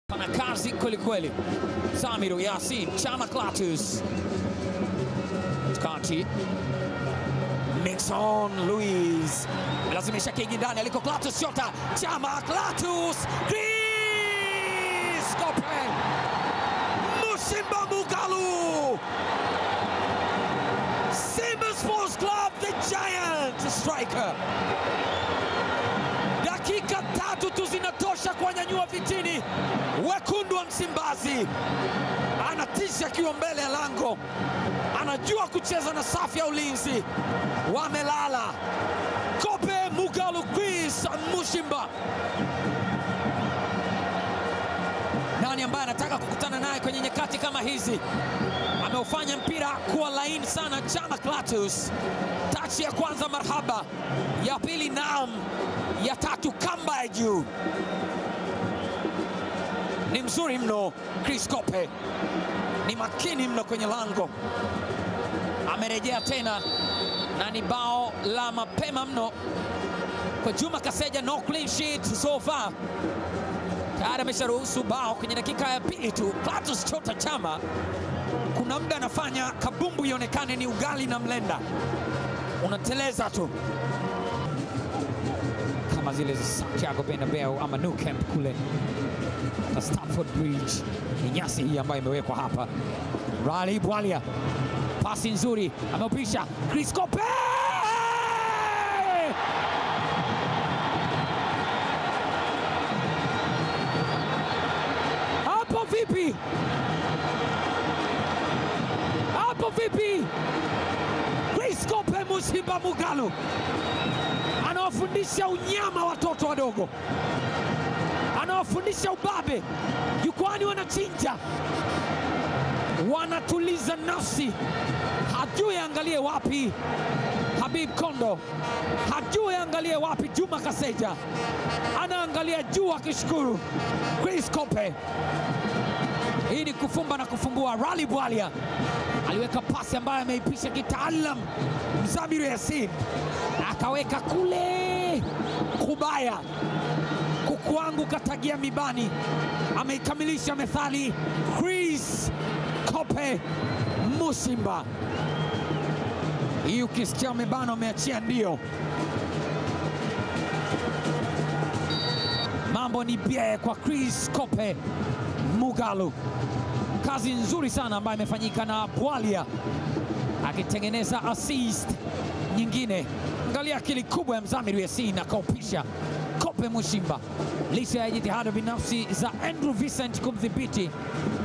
Pana kazi kweli kweli. Samiru Yasin Chama Clatous kati Nixon Luis lazimisha kigi ndani aliko Clatous shota Chama Clatous Chris Kope Musimba Mugalu Simba Sports Club the giant striker dakika tatu tu zinatosha kuwanyanyua vitini wekundu wa Msimbazi. Anatisha akiwa mbele ya lango, anajua kucheza na safu ya ulinzi. Wamelala Kope Mugalu Chris Mushimba. Nani ambaye anataka kukutana naye kwenye nyakati kama hizi? Ameufanya mpira kuwa laini sana. Chama Clatous, tachi ya kwanza marhaba, ya pili naam, ya tatu kamba ya juu. Ni mzuri mno Chris Kope, ni makini mno kwenye lango. Amerejea tena na ni bao la mapema mno kwa Juma Kaseja. No clean sheet so far, tayari amesharuhusu bao kwenye dakika ya pili tu. Clatous Chota Chama kuna muda anafanya kabumbu ionekane ni ugali na mlenda, unateleza tu kama zile za Santiago Bernabeu ama Nou Camp kule na Stamford Bridge. Ni nyasi hii ambayo imewekwa hapa. Rally Bwalia, pasi nzuri, ameupisha Chris Kope hapo vipi? Hapo vipi? Chris Kope Musimba Mugalu anawafundisha unyama watoto wadogo, anawafundisha ubabe. Jukwani wanachinja, wanatuliza nafsi, hajui angalie wapi Habib Kondo, hajui angalie wapi Juma Kaseja, anaangalia juu akishukuru. Chris Kope, hii ni kufumba na kufumbua. Rally Bwalia aliweka pasi ambayo ameipisha kitaalam Mzamiru Yasin akaweka kule kubaya, kuku wangu katagia mibani, ameikamilisha methali. Chris Kope Musimba, hii ukisikia umebana umeachia ndio. Mambo ni bie kwa Chris Kope Mugalu, kazi nzuri sana ambayo imefanyika na Bwalia akitengeneza assist nyingine. Angalia akili kubwa ya Mzamiru Yasin akaupisha Kope Mushimba, licha ya jitihada binafsi za Andrew Vincent kumdhibiti